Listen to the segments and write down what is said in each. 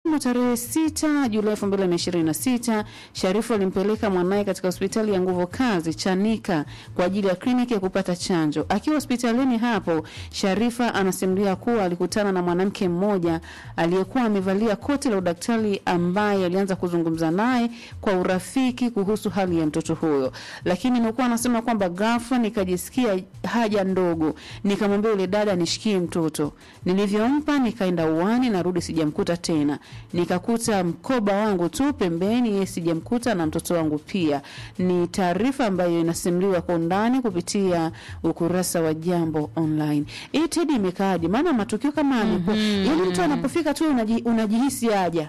Jumatano tarehe 6 Julai 2026, Sharifu alimpeleka mwanaye katika hospitali ya nguvu kazi Chanika kwa ajili ya kliniki ya kupata chanjo. Akiwa hospitalini hapo, Sharifa anasimulia kuwa alikutana na mwanamke mmoja aliyekuwa amevalia koti la udaktari ambaye alianza kuzungumza naye kwa urafiki kuhusu hali ya mtoto huyo, lakini nilikuwa anasema kwamba ghafla nikajisikia haja ndogo, nikamwambia yule dada nishikie mtoto. Nilivyompa nikaenda uani, narudi sijamkuta tena, nikakuta mkoba wangu tu pembeni, yeye sijamkuta na mtoto wangu pia. Ni taarifa ambayo inasimuliwa kwa undani kupitia ukurasa wa Jambo Online. Hii Tedi imekaaje? Maana matukio kama yamekuwa yani, mtu anapofika tu unaji, unajihisi haja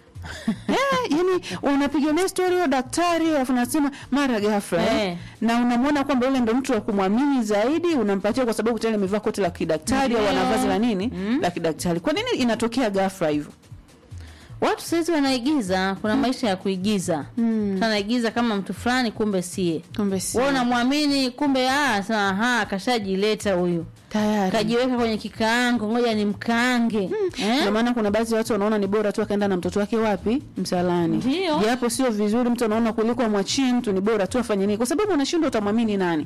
yeah, yani unapiga naye story hiyo daktari alafu nasema mara ghafla eh. Eh. na unamwona kwamba yule ndo mtu wa kumwamini zaidi, unampatia kwa sababu tayari amevaa koti la kidaktari au ana Ndio. vazi la nini la kidaktari. Kwa nini inatokea ghafla hivyo? Watu saizi wanaigiza, kuna maisha ya kuigiza. Mtu anaigiza kama mtu fulani, kumbe sie. Kumbe si Wewe unamwamini, kumbe ah, sasa aha, kashajileta huyu. tayari. Kajiweka kwenye kikaango, ngoja ni mkaange. Eh? Ndio maana kuna baadhi ya watu wanaona ni bora tu akaenda na mtoto wake wapi msalani, Ndio. japo sio vizuri. Mtu anaona kuliko amwachie mtu, ni bora tu afanye nini, kwa sababu unashindwa, utamwamini nani?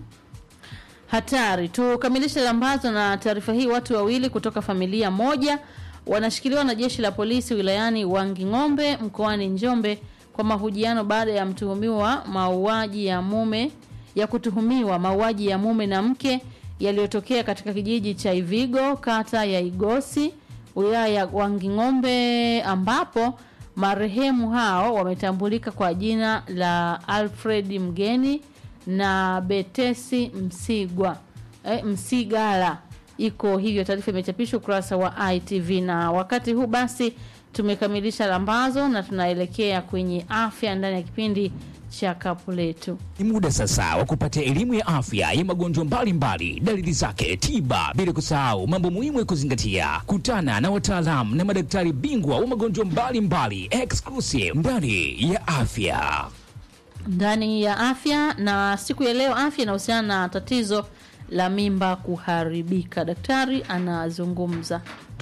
Hatari. Tukamilishe lambazo na taarifa hii. Watu wawili kutoka familia moja wanashikiliwa na jeshi la polisi wilayani Wanging'ombe mkoani Njombe kwa mahojiano baada ya mtuhumiwa mauaji ya mume ya kutuhumiwa mauaji ya mume na mke yaliyotokea katika kijiji cha Ivigo kata ya Igosi wilaya ya Wanging'ombe ambapo marehemu hao wametambulika kwa jina la Alfred Mgeni na Betesi Msigwa eh, Msigala. Iko hivyo, taarifa imechapishwa ukurasa wa ITV. Na wakati huu basi tumekamilisha lambazo na tunaelekea kwenye afya ndani ya kipindi cha kapu letu. Ni muda sasa wa kupata elimu ya afya ya magonjwa mbalimbali, dalili zake, tiba, bila kusahau mambo muhimu ya kuzingatia. Kutana na wataalamu na madaktari bingwa wa magonjwa mbalimbali exclusive ndani ya afya. ndani ya afya na siku ya leo afya inahusiana na tatizo la mimba kuharibika. Daktari anazungumza.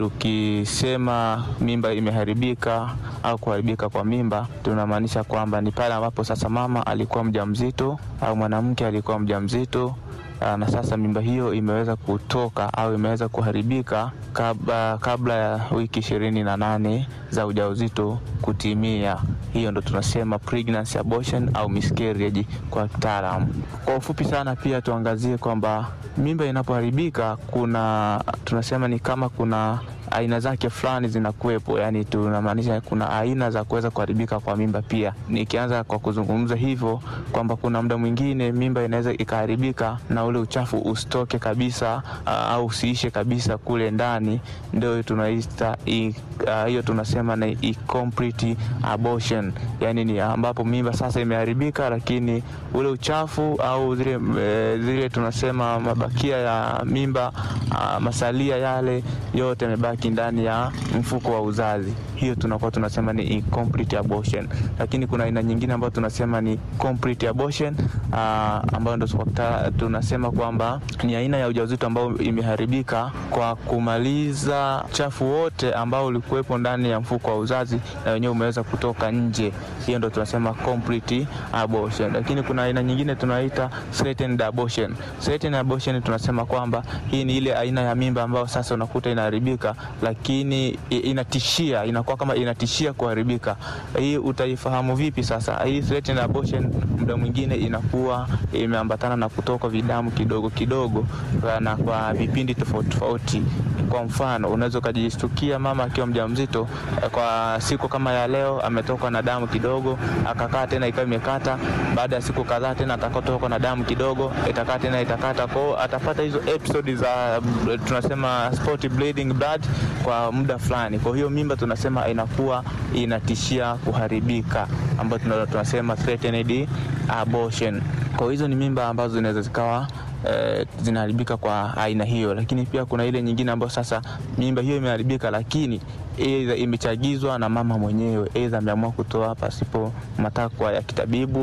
Tukisema mimba imeharibika au kuharibika kwa mimba, tunamaanisha kwamba ni pale ambapo sasa mama alikuwa mjamzito au mwanamke alikuwa mjamzito aa, na sasa mimba hiyo imeweza kutoka au imeweza kuharibika kabla, kabla ya wiki ishirini na nane za ujauzito kutimia. Hiyo ndo tunasema pregnancy abortion au miscarriage kwa kitaalamu. Kwa ufupi sana, pia tuangazie kwamba mimba inapoharibika kuna tunasema ni kama kuna aina zake fulani zinakuwepo, yani tunamaanisha kuna aina za kuweza kuharibika kwa mimba. Pia nikianza kwa kuzungumza hivyo kwamba kuna muda mwingine mimba inaweza ikaharibika na ule uchafu usitoke kabisa, uh, au usiishe kabisa kule ndani, ndio tunaita i- uh, hiyo tunasema ni incomplete abortion, yani ni ambapo mimba sasa imeharibika, lakini ule uchafu au zile, e, zile tunasema mabakia ya mimba uh, masalia yale yote yamebaki ndani ya mfuko wa uzazi. Hiyo tunakuwa tunasema ni incomplete abortion, lakini kuna aina nyingine ambayo tunasema ni complete abortion uh, ambayo ndo kwa kita- tunasema kwamba ni aina ya ujauzito ambao imeharibika kwa kumaliza uchafu wote ambao ulikuwepo ndani ya mfuko wa uzazi na wenyewe umeweza kutoka nje. Hiyo ndo tunasema complete abortion, lakini kuna aina nyingine tunaita threatened abortion. Threatened abortion tunasema kwamba hii ni ile aina ya mimba ambayo sasa unakuta inaharibika, lakini i- inatishia, inakuwa kama inatishia kuharibika. Hii utaifahamu vipi sasa? Hii threatened abortion muda mwingine inakuwa imeambatana na kutoka vidamu kidogo kidogo na kwa vipindi tofauti tofauti. Kwa mfano, unaweza ukajishtukia mama akiwa mjamzito eh, kwa siku kama ya leo ametokwa na damu kidogo, akakaa tena ikawa imekata. Baada ya siku kadhaa tena atakotokwa na damu kidogo, itakaa tena itakata. Kwa hiyo atapata hizo episode za mm, tunasema spot bleeding blood kwa muda fulani. Kwa hiyo mimba tunasema inakuwa inatishia kuharibika, ambayo tuna- tunasema threatened abortion. Kwa hiyo hizo ni mimba ambazo zinaweza zikawa eh, zinaharibika kwa aina hiyo, lakini pia kuna ile nyingine ambayo sasa mimba hiyo imeharibika, lakini aidha imechagizwa na mama mwenyewe, aidha ameamua kutoa pasipo matakwa ya kitabibu.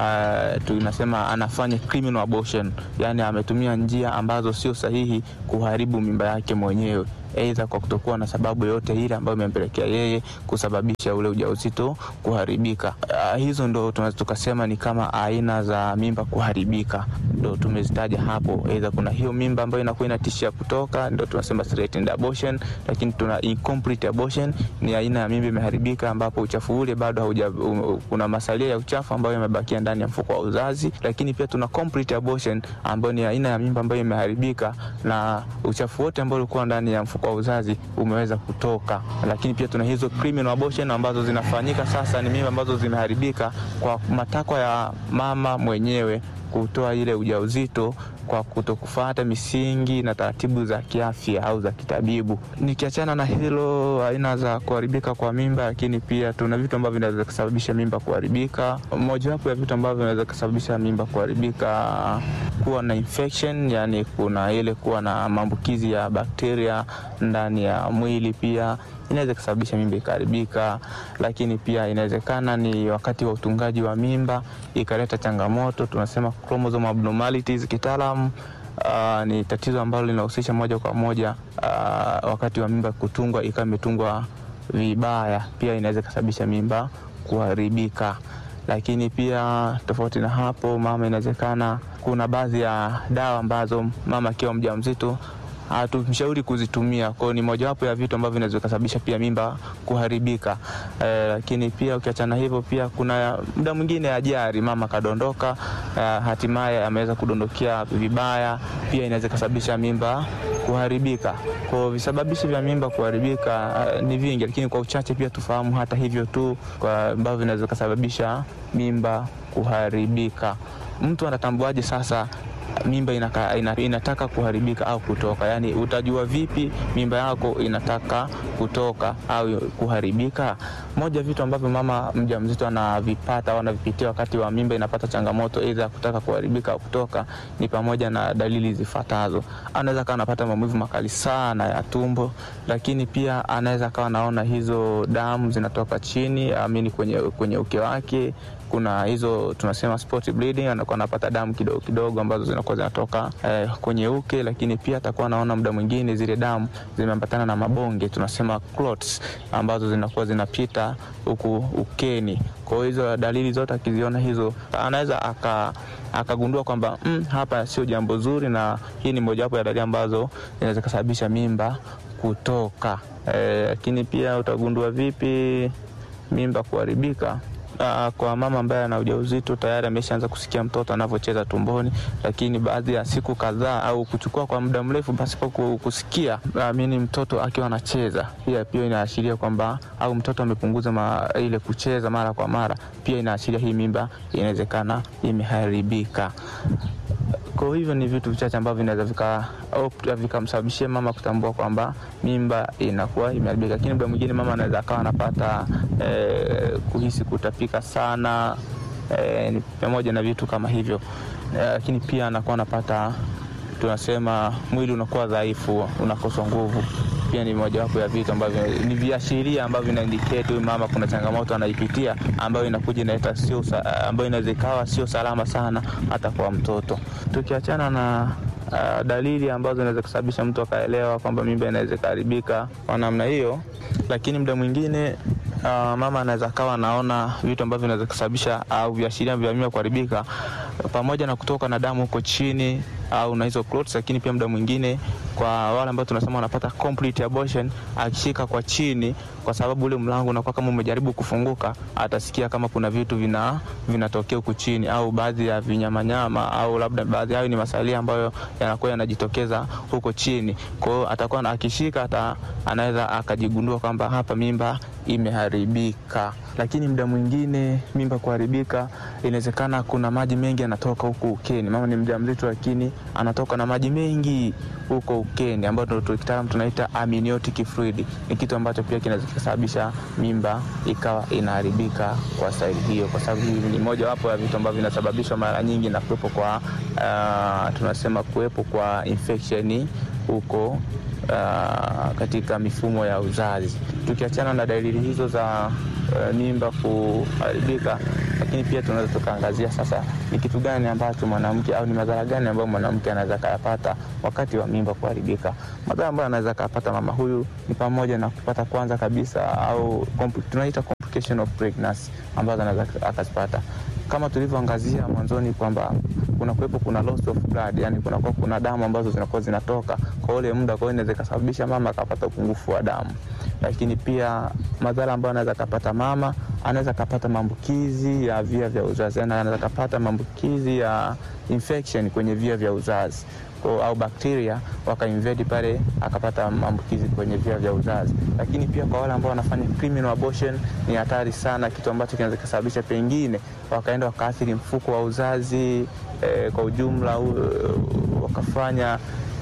Uh, tunasema anafanya criminal abortion, yani ametumia njia ambazo sio sahihi kuharibu mimba yake mwenyewe aidha kwa kutokuwa na sababu yoyote ile ambayo imempelekea yeye kusababisha ule ujauzito kuharibika. Uh, hizo ndo tunaweza tukasema ni kama aina za mimba kuharibika, ndo tumezitaja hapo. Aidha kuna hiyo mimba ambayo inakuwa inatishia kutoka, ndo tunasema threatened abortion, lakini tuna incomplete abortion, ni aina ya mimba imeharibika ambapo uchafu ule bado hauja, um, kuna masalia ya uchafu ambayo yamebakia ndani ya mfuko wa uzazi. Lakini pia tuna complete abortion ambayo ni aina ya mimba ambayo imeharibika na uchafu wote ambao ulikuwa ndani ya mfuko wa uzazi umeweza kutoka. Lakini pia tuna hizo criminal abortion ambazo zinafanyika sasa, ni mimba ambazo zimeharibika kwa matakwa ya mama mwenyewe kutoa ile ujauzito kwa kutokufuata misingi na taratibu za kiafya au za kitabibu. Nikiachana na hilo, aina za kuharibika kwa mimba, lakini pia tuna vitu ambavyo vinaweza kusababisha mimba kuharibika. Mojawapo ya vitu ambavyo vinaweza kusababisha mimba kuharibika, kuwa na infection, yani kuna ile kuwa na maambukizi ya bakteria ndani ya mwili, pia inaweza kusababisha mimba ikaharibika. Lakini pia inawezekana ni wakati wa utungaji wa mimba ikaleta changamoto, tunasema chromosome abnormalities kitaalam. Uh, ni tatizo ambalo linahusisha moja kwa moja uh, wakati wa mimba kutungwa ikawa imetungwa vibaya, pia inaweza kusababisha mimba kuharibika. Lakini pia tofauti na hapo, mama, inawezekana kuna baadhi ya dawa ambazo mama akiwa mjamzito hatumshauri kuzitumia. Kwao ni mojawapo ya vitu ambavyo vinaweza kusababisha pia mimba kuharibika. Eh, lakini pia ukiachana hivyo, pia kuna muda mwingine ajali, mama kadondoka, eh, hatimaye ameweza kudondokea vibaya, pia inaweza kusababisha mimba kuharibika. Kwa visababishi vya mimba kuharibika uh, ni vingi, lakini kwa uchache pia tufahamu hata hivyo tu kwa ambavyo vinaweza kusababisha mimba kuharibika. Mtu anatambuaje sasa mimba inaka, ina, inataka kuharibika au kutoka? Yaani utajua vipi mimba yako inataka kutoka au kuharibika? Moja vitu ambavyo mama mjamzito anavipata au anavipitia wakati wa mimba inapata changamoto aidha ya kutaka kuharibika au kutoka ni pamoja na dalili zifuatazo. Anaweza kawa anapata maumivu makali sana ya tumbo, lakini pia anaweza kawa anaona hizo damu zinatoka chini amini kwenye, kwenye uke wake kuna hizo tunasema spot bleeding, anakuwa anapata damu kidogo kidogo ambazo zinakuwa zinatoka eh, kwenye uke, lakini pia atakuwa anaona muda mwingine zile damu zimeambatana na mabonge tunasema clots, ambazo zinakuwa zinapita huku ukeni. Kwa hiyo hizo dalili zote akiziona hizo, anaweza aka akagundua kwamba mm, hapa sio jambo zuri, na hii ni mojawapo ya dalili ambazo zinaweza kusababisha mimba kutoka. Lakini eh, pia utagundua vipi mimba kuharibika? Uh, kwa mama ambaye ana ujauzito tayari ameshaanza kusikia mtoto anavyocheza tumboni, lakini baadhi ya siku kadhaa au kuchukua kwa muda mrefu pasipo kusikia amini mtoto akiwa anacheza, pia pia inaashiria kwamba au mtoto amepunguza ma, ile kucheza mara kwa mara, pia inaashiria hii mimba inawezekana imeharibika. Kwa hivyo ni vitu vichache ambavyo vinaweza vikamsababishia mama kutambua kwamba mimba inakuwa imeharibika, lakini muda mwingine mama anaweza akawa anapata eh, kuhisi kutapika sana eh, ni pamoja na vitu kama hivyo eh, lakini pia anakuwa anapata tunasema mwili unakuwa dhaifu, unakosa nguvu pia ni mojawapo ya vitu ambavyo ni viashiria ambavyo vinaindicate huyu mama kuna changamoto anaipitia ambayo inakuja inaleta sio, ambayo inaweza ikawa sio salama sana hata kwa mtoto. Tukiachana na uh, dalili ambazo zinaweza kusababisha mtu akaelewa kwamba mimba inaweza ikaharibika kwa namna hiyo, lakini muda mwingine uh, mama anaweza kawa anaona vitu ambavyo vinaweza kusababisha au viashiria vya mimba kuharibika pamoja na kutoka na damu huko chini au na hizo clots, lakini pia muda mwingine kwa wale ambao tunasema wanapata complete abortion, akishika kwa chini, kwa sababu ule mlango unakuwa kama umejaribu kufunguka, atasikia kama kuna vitu vina vinatokea huku chini, au baadhi ya vinyamanyama, au labda baadhi yao ni masalia ambayo yanakuwa yanajitokeza huko chini. Kwa hiyo atakuwa akishika, hata anaweza akajigundua kwamba hapa mimba imeharibika. Lakini muda mwingine mimba kuharibika, inawezekana kuna maji mengi yanatoka huku ukeni. Mama ni mjamzito, lakini anatoka na maji mengi huko ukeni, ambayo kitaalamu tunaita amniotic fluid. Ni kitu ambacho pia kinaweza kusababisha mimba ikawa inaharibika kwa staili hiyo, kwa sababu hii ni moja wapo ya vitu ambavyo vinasababishwa mara nyingi na kuwepo kwa uh, tunasema kuwepo kwa infection huko uh, katika mifumo ya uzazi. Tukiachana na dalili hizo za uh, mimba kuharibika, lakini pia tunaweza tukaangazia sasa ni kitu gani ambacho mwanamke au ni madhara gani ambayo mwanamke anaweza kayapata wakati wa mimba kuharibika. Madhara ambayo anaweza kayapata mama huyu ni pamoja na kupata kwanza kabisa au kompl- tunaita complication of pregnancy ambazo anaweza akazipata kama tulivyoangazia mwanzoni kwamba kuna kuwepo kuna loss of blood, yani kunakuwa kuna damu ambazo zinakuwa zinatoka kwa ule muda, kwa hiyo inaweza ikasababisha mama akapata upungufu wa damu. Lakini pia madhara ambayo anaweza akapata mama, anaweza akapata maambukizi ya via vya uzazi, yani anaweza akapata maambukizi ya infection kwenye via vya uzazi kwa, au bakteria wakainvade pale akapata maambukizi kwenye via vya uzazi. Lakini pia kwa wale ambao wanafanya criminal abortion ni hatari sana, kitu ambacho kinaweza kusababisha pengine wakaenda wakaathiri mfuko wa uzazi eh, kwa ujumla uh, wakafanya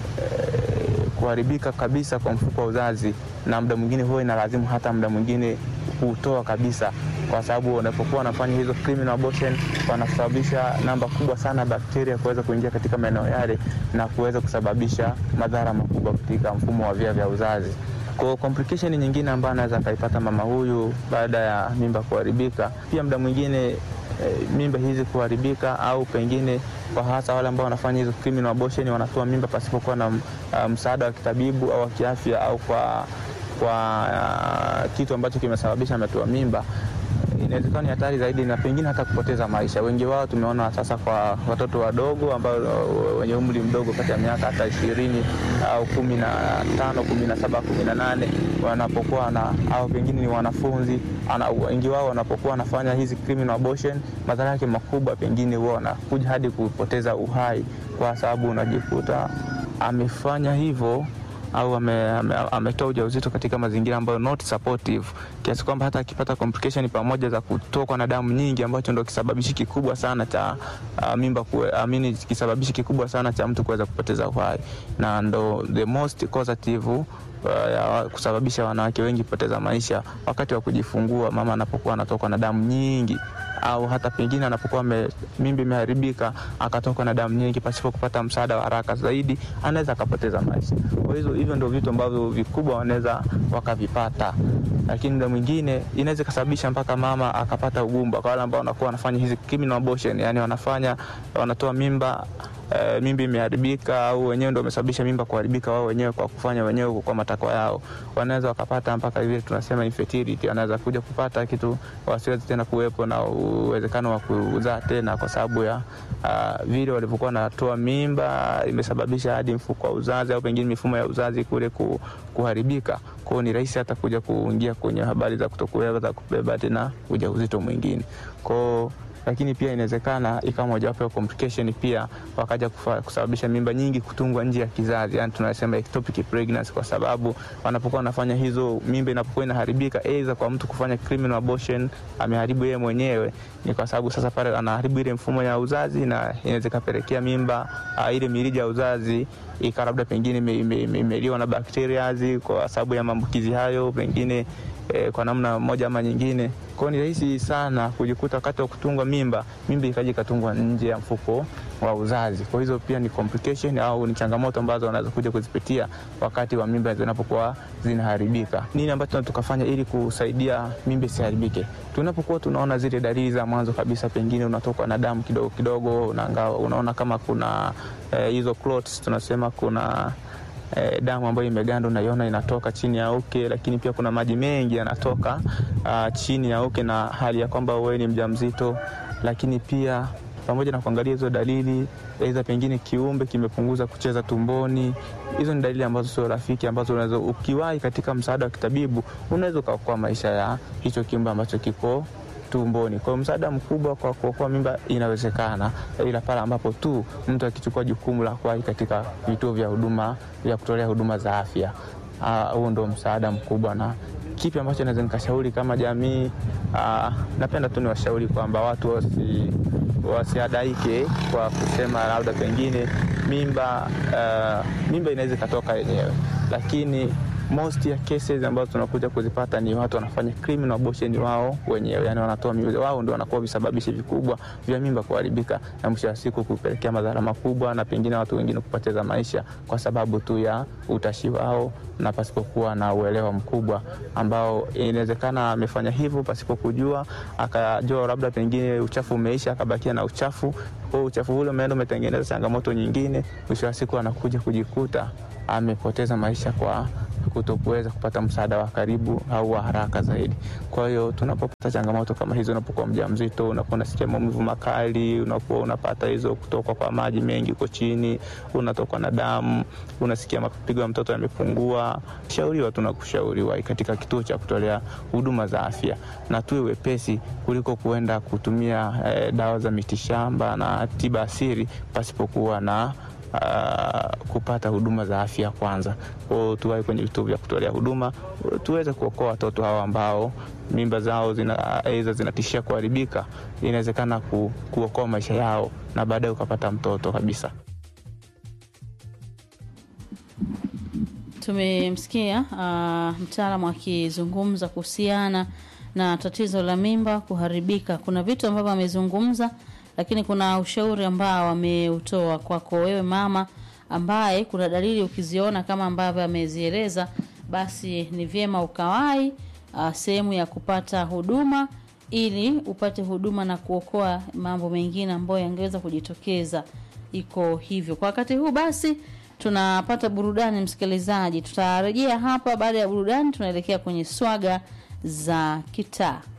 eh, kuharibika kabisa kwa mfuko wa uzazi, na muda mwingine huwa inalazimu hata muda mwingine kutoa kabisa, kwa sababu wanapokuwa wanafanya hizo criminal abortion wanasababisha namba kubwa sana ya bakteria kuweza kuingia katika maeneo yale na kuweza kusababisha madhara makubwa katika mfumo wa via vya uzazi. Kwa complication nyingine ambayo anaweza akaipata mama huyu baada ya mimba kuharibika, pia muda mwingine e, mimba hizi kuharibika au pengine kwa hasa wale ambao wanafanya hizo criminal abortion wanatoa mimba pasipokuwa na uh, msaada wa kitabibu au wa kiafya au kwa kwa uh, kitu ambacho kimesababisha ametoa mimba inawezekana ni hatari zaidi na pengine hata kupoteza maisha. Wengi wao tumeona sasa kwa watoto wadogo ambao wenye umri mdogo kati ya miaka hata ishirini au kumi na tano kumi na saba kumi na nane wanapokuwa na au pengine ni wanafunzi ana, wengi wao wanapokuwa wanafanya hizi criminal abortion, madhara yake makubwa pengine huwa wanakuja hadi kupoteza uhai, kwa sababu unajikuta amefanya hivyo au ametoa ame, ame ujauzito katika mazingira ambayo not supportive, kiasi kwamba hata akipata complication pamoja za kutokwa na damu nyingi, ambacho ndo kisababishi kikubwa sana cha uh, mimba kue, amini kisababishi kikubwa sana cha mtu kuweza kupoteza uhai, na ndo the most causative uh, ya kusababisha wanawake wengi kupoteza maisha wakati wa kujifungua, mama anapokuwa anatokwa na damu nyingi au hata pengine anapokuwa mimba imeharibika akatokwa na damu nyingi pasipo kupata msaada wa haraka zaidi, anaweza akapoteza maisha. Kwa hizo hivyo ndio vitu ambavyo vikubwa wanaweza wakavipata, lakini muda mwingine inaweza ikasababisha mpaka mama akapata ugumba. Kwa wale ambao wanakuwa wanafanya hizi criminal abortion, yani wanafanya wanatoa mimba Uh, mimba imeharibika au wenyewe ndio wamesababisha mimba kuharibika wao wenyewe kwa kufanya wenyewe kwa matakwa yao, wanaweza wakapata mpaka vile tunasema infertility, wanaweza kuja kupata kitu wasiwezi tena kuwepo na uwezekano wa kuzaa tena, kwa sababu ya uh, vile walivyokuwa wanatoa mimba imesababisha hadi mfuko wa uzazi au pengine mifumo ya uzazi kule ku, kuharibika. Kwao ni rahisi hata kuja kuingia kwenye habari za kutokuweza kubeba tena ujauzito mwingine kwao lakini pia inawezekana ikawa mojawapo ya complication pia wakaja kufa, kusababisha mimba nyingi kutungwa nje ya kizazi, yani tunasema ectopic pregnancy, kwa sababu wanapokuwa wanafanya hizo, mimba inapokuwa inaharibika, aidha kwa mtu kufanya criminal abortion, ameharibu yeye mwenyewe, ni kwa sababu sasa pale anaharibu ile mfumo ya uzazi, na inaweza ikapelekea mimba uh, ile mirija ya uzazi ika labda pengine imeliwa na bakteria kwa sababu ya maambukizi hayo pengine eh, kwa namna moja ama nyingine. Kwao ni rahisi sana kujikuta wakati wa kutungwa mimba, mimba ikaja ikatungwa nje ya mfuko wa uzazi. Kwa hizo pia ni complication au ni changamoto ambazo wanaweza kuja kuzipitia wakati wa mimba zinapokuwa zinaharibika. Nini ambacho tukafanya ili kusaidia mimba isiharibike? Tunapokuwa tunaona zile dalili za mwanzo kabisa, pengine unatoka na damu kidogo kidogo, unaangawa, unaona kama kuna hizo eh, clots tunasema kuna eh, damu ambayo imeganda unaiona inatoka chini ya uke, lakini pia kuna maji mengi yanatoka uh, chini ya uke, na hali ya kwamba wewe ni mjamzito, lakini pia pamoja na kuangalia hizo dalili, aidha pengine kiumbe kimepunguza kucheza tumboni. Hizo ni dalili ambazo sio rafiki, ambazo unaweza ukiwahi katika msaada wa kitabibu unaweza ukaokoa maisha ya hicho kiumbe ambacho kiko tumboni. Kwa msaada mkubwa kwa kuokoa mimba inawezekana, ila pale ambapo tu mtu akichukua jukumu la kuwahi katika vituo vya huduma vya kutolea huduma za afya. Huo ndo msaada mkubwa. Na kipi ambacho naweza nikashauri kama jamii? Aa, napenda tu niwashauri kwamba watu wasi wasiadaike kwa kusema labda pengine mimba uh, mimba inaweza ikatoka yenyewe, lakini most ya cases ambazo tunakuja kuzipata ni watu wanafanya criminal abortion wao wenyewe, yani wanatoa mimba wao, ndio wanakuwa visababishi vikubwa vya mimba kuharibika na mwisho wa siku kupelekea madhara makubwa na pengine watu wengine kupoteza maisha kwa sababu tu ya utashi wao na pasipokuwa na uelewa mkubwa ambao inawezekana amefanya hivyo pasipo kujua, akajua labda pengine uchafu umeisha, akabakia na uchafu. Kwa hiyo uchafu ule umeenda umetengeneza changamoto nyingine, mwisho wa siku anakuja kujikuta amepoteza maisha kwa kutokuweza kupata msaada wa karibu au wa haraka zaidi. Kwa hiyo tunapopata changamoto kama hizo, unapokuwa mjamzito, unakuwa unasikia maumivu makali, unakuwa unapata hizo kutokwa kwa maji mengi huko chini, unatokwa na damu, unasikia mapigo ya mtoto yamepungua, shauriwa, tunakushauriwa katika kituo cha kutolea huduma za afya, na tuwe wepesi kuliko kuenda kutumia eh, dawa za mitishamba na tiba asili pasipokuwa na Uh, kupata huduma za afya kwanza. Kwao tuwahi kwenye vituo vya kutolea huduma tuweze kuokoa watoto hao ambao mimba zao zina aidha zinatishia kuharibika. Inawezekana ku, kuokoa maisha yao na baadaye ukapata mtoto kabisa. Tumemsikia uh, mtaalamu akizungumza kuhusiana na tatizo la mimba kuharibika. Kuna vitu ambavyo amezungumza lakini kuna ushauri ambao ameutoa kwako wewe mama, ambaye kuna dalili ukiziona kama ambavyo amezieleza, basi ni vyema ukawai uh, sehemu ya kupata huduma ili upate huduma na kuokoa mambo mengine ambayo yangeweza kujitokeza. Iko hivyo kwa wakati huu. Basi tunapata burudani, msikilizaji. Tutarejea hapa baada ya burudani, tunaelekea kwenye swaga za kitaa.